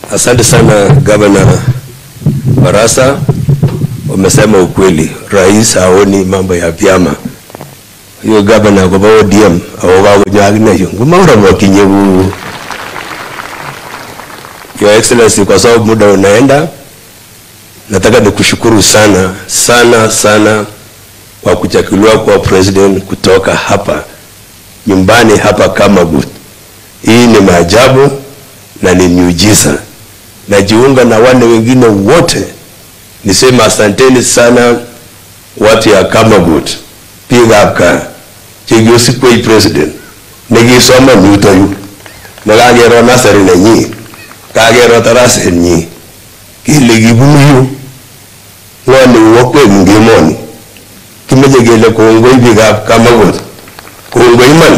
Asante sana Gavana Barasa, umesema ukweli. Rais haoni mambo ya vyama. Hiyo gavana kwa ODM au kunyaga hiyo ngumaura mwakinye huu. Your Excellency, kwa sababu muda unaenda, nataka nikushukuru sana sana sana kwa kuchaguliwa kwa president kutoka hapa nyumbani hapa Kamagut. Hii ni maajabu na ni miujiza. Najiunga na wale wengine wote niseme asanteni sana watu ya Kamagut biikab gaa chekiosikwech president nekisoma yutoyu nekakero nasari nenyi kakero tarasenyi kele kibunu yu ng'o nekiwokwek eng emoni kimeche kele kongoi biikab Kamagut kongoi iman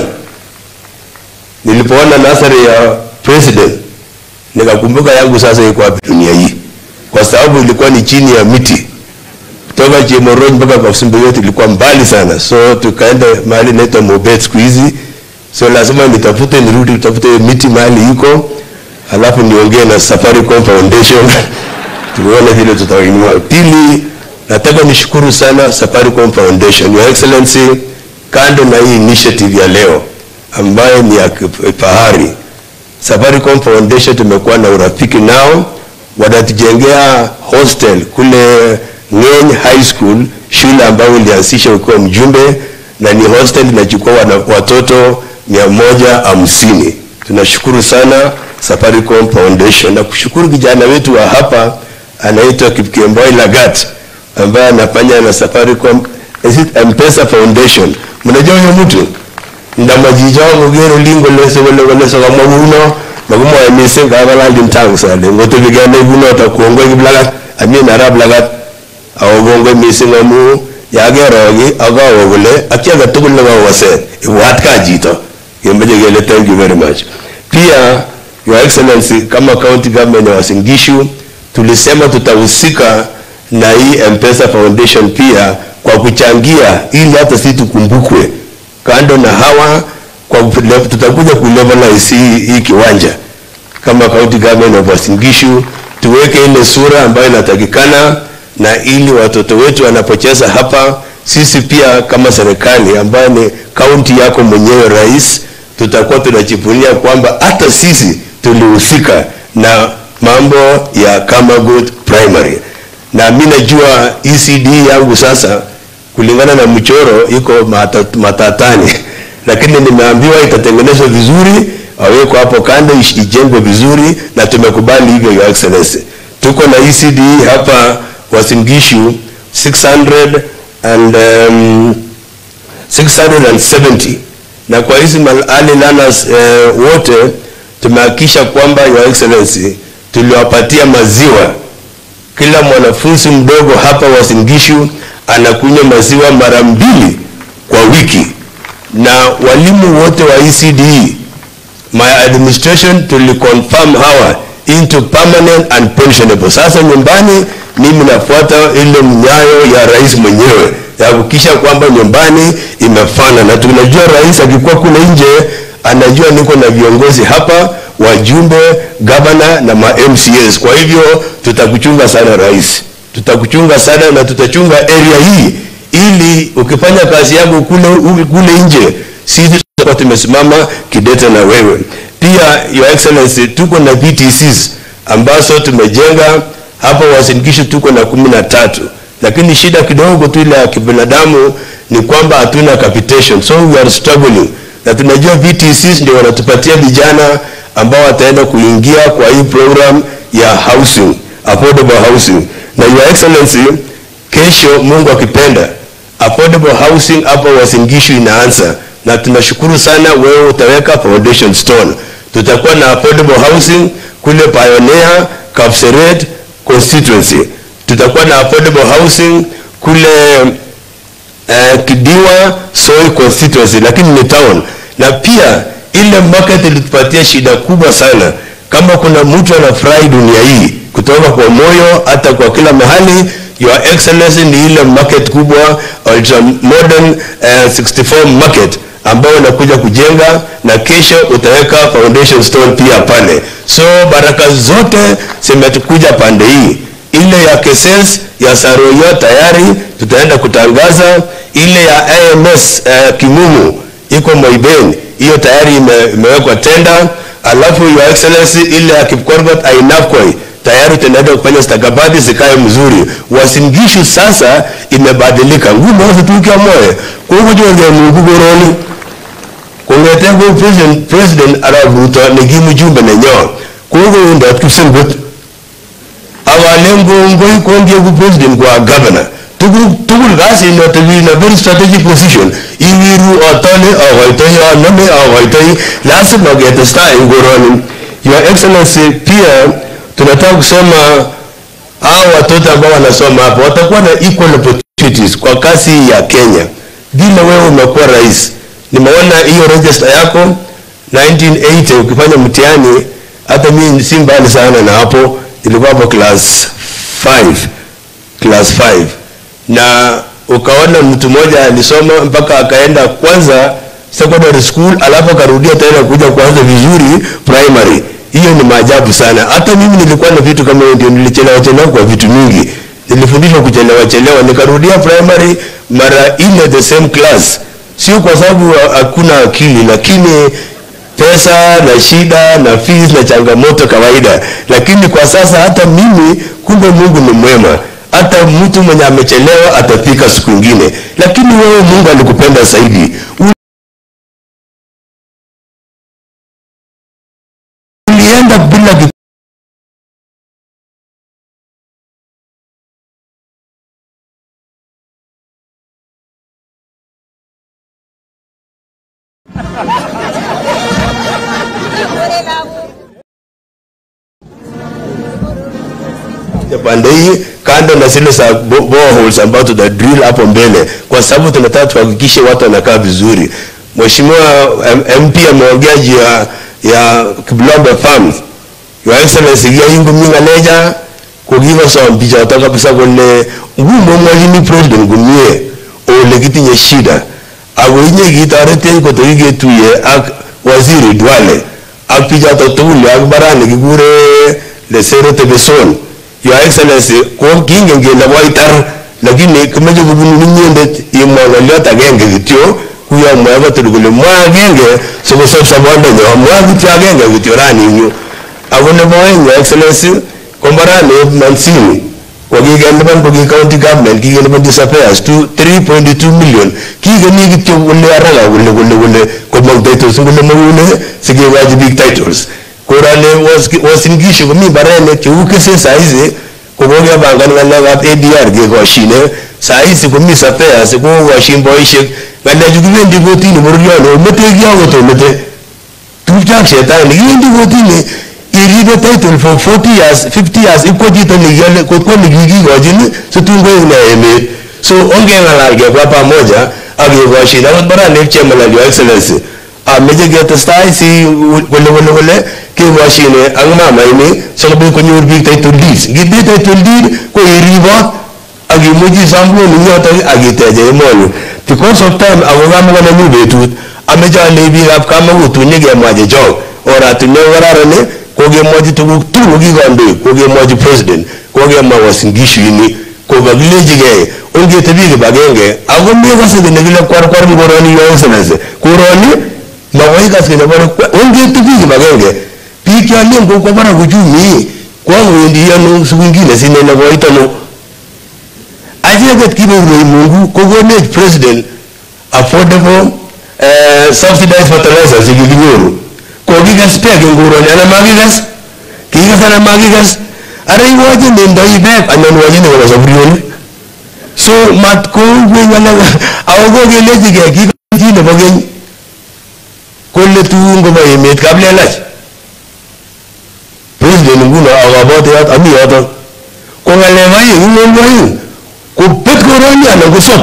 nilipoona nasari ya president nikakumbuka yangu sasa iko wapi dunia hii kwa sababu ilikuwa ni chini ya miti kutoka Chemorony mpaka Kapsumbayot ilikuwa mbali sana, so tukaenda mahali inaitwa Mobet siku hizi, so lazima nitafute nirudi tutafute miti mahali iko, alafu niongee na Safaricom Foundation tuone vile tutainua. Pili, nataka nishukuru sana Safaricom Foundation, Your Excellency, kando na hii initiative ya leo ambayo ni ya kifahari, Safaricom Foundation tumekuwa na urafiki nao, wanatujengea hostel kule Ng'eny High School, shule ambayo ilianzisha ukiwa mjumbe na ni hostel inachukua watoto mia moja hamsini. Tunashukuru sana Safaricom Foundation na kushukuru kijana wetu wa hapa anaitwa Kipkemboi Lagat ambaye anafanya na Safaricom is it M-Pesa Foundation. Mnajua huyo mtu ndamajijo ngogero lingo leso wale leso kama muno magumo ya mise ngabala limtang sale ngoto bigane buno takuongo kiblagat amin arab lagat awobongo missing amu yakeroki akawo kole ak chi age tugul nekawase ibwat ka chito kemeche kele thank you very much pia your excellency kama county government ya Uasin Gishu tulisema tutahusika na hii M-Pesa Foundation pia kwa kuchangia ili hata sisi tukumbukwe kando na hawa kwa kule- tutakuja kulevelize hii, hii kiwanja kama county government of Uasin Gishu tuweke ile sura ambayo inatakikana na ili watoto wetu wanapocheza hapa, sisi pia kama serikali ambayo ni kaunti yako mwenyewe rais, tutakuwa tunajivunia kwamba hata sisi tulihusika na mambo ya Kamagut Primary, na mimi najua ECD yangu sasa kulingana na mchoro iko mata- matatani, lakini nimeambiwa itatengenezwa vizuri, awekwe hapo kando, ish- ijengwe vizuri, na tumekubali hivyo, Your Excellency. Tuko na ECD hapa Uasin Gishu 600 and um, 670 na kwa hizi mal- early learners eh, wote tumehakikisha kwamba Your Excellency tuliwapatia maziwa kila mwanafunzi mdogo hapa Uasin Gishu anakunywa maziwa mara mbili kwa wiki, na walimu wote wa ECD my administration tuliconfirm hawa into permanent and pensionable. Sasa nyumbani mimi nafuata ile mnyayo ya rais mwenyewe ya kuhakikisha kwamba nyumbani imefana, na tunajua rais akikuwa kule nje anajua niko na viongozi hapa, wajumbe, gavana na ma MCAs. Kwa hivyo tutakuchunga sana rais, tutakuchunga sana na tutachunga area hii, ili ukifanya kazi yako kule, kule nje sisi tutakuwa tumesimama kidete na wewe. Pia Your Excellency, tuko na VTCs ambazo tumejenga hapa Uasin Gishu, tuko na kumi na tatu, lakini shida kidogo tu ile ya kibinadamu ni kwamba hatuna capitation, so we are struggling, na tunajua VTCs ndio wanatupatia vijana ambao wataenda kuingia kwa hii program ya housing, affordable housing. Na Your Excellency, kesho Mungu akipenda affordable housing hapa Uasin Gishu inaanza, na tunashukuru sana wewe utaweka foundation stone. Tutakuwa na affordable housing kule Pioneer, Kapseret constituency. Tutakuwa na affordable housing kule eh, Kidiwa Soy constituency, lakini ni town. Na pia ile market ilitupatia shida kubwa sana. Kama kuna mtu anafurahi dunia hii kutoka kwa moyo hata kwa kila mahali, Your Excellency ni ile market kubwa ultra modern eh, 64 market ambao unakuja kujenga na kesho utaweka foundation stone pia pale. So baraka zote zimekuja pande hii. Ile ya Keses ya Saroyo tayari tutaenda kutangaza. Ile ya AMS eh, Kimumu iko Moibeni, hiyo tayari ime, imewekwa tenda. Alafu your excellency ile ya Kipkorgot Ainafkoi tayari tunaenda kufanya stakabadhi zikae mzuri. Wasingishu sasa imebadilika ngumu tukia moyo kukujonge Mungu goroni kongete ko president president arab ruto ne ki mjumbe nenyo kogo ndot kipsengot awalengo ngoi konge ku president kwa governor tugul tugul kasi no to be in a very strategic position iwiru otole agoitoi anome agoitoi lazima getestai ngoroni your excellency pia tunataka kusema hao watoto ambao wanasoma hapo watakuwa na equal opportunities kwa kazi ya Kenya vile wewe umekuwa rais nimeona hiyo register yako 1980 ukifanya mtihani hata mimi si mbali sana na hapo ilikuwa hapo class 5 class 5 na ukaona mtu mmoja alisoma mpaka akaenda kwanza secondary school alafu akarudia tena kuja kuanza vizuri primary hiyo ni maajabu sana hata mimi nilikuwa na vitu kama hiyo ndio nilichelewa chelewa kwa vitu mingi nilifundishwa kuchelewa chelewa nikarudia primary mara nne the same class sio kwa sababu hakuna akili lakini pesa na shida na fees na changamoto kawaida lakini kwa sasa hata mimi kumbe mungu ni mwema hata mtu mwenye amechelewa atafika siku ingine lakini wewe mungu alikupenda zaidi ulienda bila ki- ya pande hii kando na zile za bo- boreholes ambazo tuta drill hapo mbele, kwa sababu tunataka tuhakikishe watu wanakaa vizuri. Mheshimiwa M- MP ameongea juu ya ya Kiblombe Farms. Your Excellency ya ingo minga leja kokiwa som picha to kabisa kole ngumo mwajini president gumie ole kitinye shida ako inye kitoretech kotokiketuye ak waziri Duale ak pichoto tugul ak barani kikure Lesere Tebeson Your Excellency ko kingen kele koitar lakini kimeche kobunu inyendet imwa ng'oliot agenge kityo kuyo mwae kotul kole mwa agenge sikosop sobondenyo mwa kityo agenge kityo rani eng yu ako nebo oeng Your Excellency ko mbarani Mansini kokikelipan ko ki county government kikelipan disappears to 3.2 million kikeni kityo kole haraka kole kole kole komong titles kole makune sikekochi biik titles korani Uasin Gishu komi barenik cheu kese saizi kokokepangan ng'alekab ADR kekoshine saizi komi suppliers kokokoshin boisiek ng'alechu kibendi kotini bororioni omete kiakot omete tupcho ak shetani kibendi kotini iribe title for 40 years 50 years ipko chito nekiole kotko nekikikochin situn koek ne emet so ongeng'alal kebwa pamoja ak kekoshin akot baranek chemalal your excellency ameche ketestai si kole kole kole kekoshine ak mamaini sikobit konyor biik title deeds ngitinye title deed ko iribot ak imuchi isom loan eng yotok ak iteche emoni because of time ako kamakonenyu betut ameche alei biikab kamakut tun nyekemwa chechok oratinwek kararan kokemwochi tuguk tugul kokikandoik kokemwochi president kokemwa Uasin Gishu ini kokakilechigei ongetebi kibagenge ako mekase kele kile kwarkwar koroni yo excellency koroni makoi kas kele bore ongetebi kibagenge biik cholen kokwo barak uchumi kwakowendi ano siku ingine sinene koitono acheket kibeurwei Mungu kokonech president affordable uh, subsidized fertilizer chekikinyoru kokikas beek eng koroni anan makikas kikas anan makikas ara iwoche nendoi beek anan wochini kobo saburionik so mat koibwech ng'alek ako kokelechigei kikochi nebo keny kole tun kobo emet kaplelach president nguno akabote yot ami yotok ko ng'alek aeng ing'olwo aeng kobet koroni anan kosop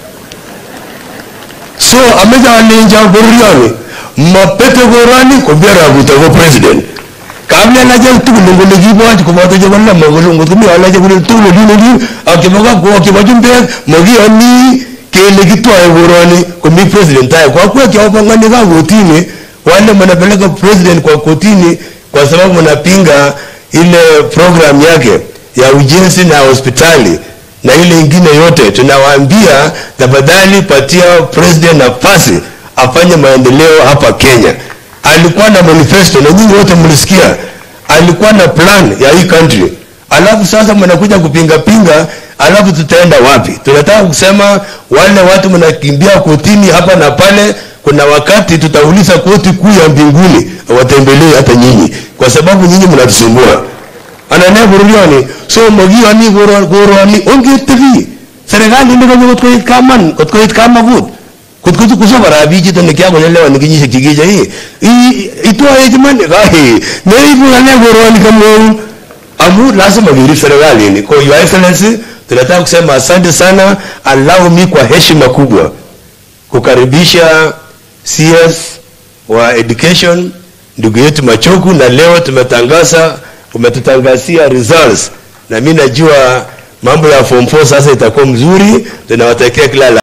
so ameche alenjo bororioni mapete koroni kobiarakuto ko president kaplelachek tugul ngole kiboch koboto chebo lama kole ngot komi alache kole tugul olin olin ak chebo kapko ak chebo chumbek makiyoni kele kitwae koroni komi president tayo kwa kuwa kiwapangani ka kotini wale mnapeleka president kwa kotini kwa sababu mnapinga ile program yake ya ujenzi na hospitali na ile ingine yote, tunawaambia tafadhali patia president nafasi afanye maendeleo hapa Kenya. Alikuwa na manifesto na nyinyi wote mlisikia, alikuwa na plan ya hii country, alafu sasa mnakuja kupinga pinga, alafu tutaenda wapi? Tunataka kusema wale watu mnakimbia kotini hapa na pale, kuna wakati tutauliza koti kuu ya mbinguni watembelee hata nyinyi, kwa sababu nyinyi mnatusumbua anane bororioni so makiyoni koroni ongetebi serikali nekonyo kot koit kaman kot koit kamakut kot koit kusobo rabiik chito nekiakolelewan kenyisiek chekiche hii itwae iman kahi neibu ng'alek koroni kamwaun amu lazima kerib serikalini kwa your excellency tunataka kusema asante sana allow me kwa heshima kubwa kukaribisha CS wa education ndugu yetu Machogu, na leo tumetangaza umetutangazia results, na mimi najua mambo ya form 4 sasa itakuwa mzuri. Tunawatakia kila la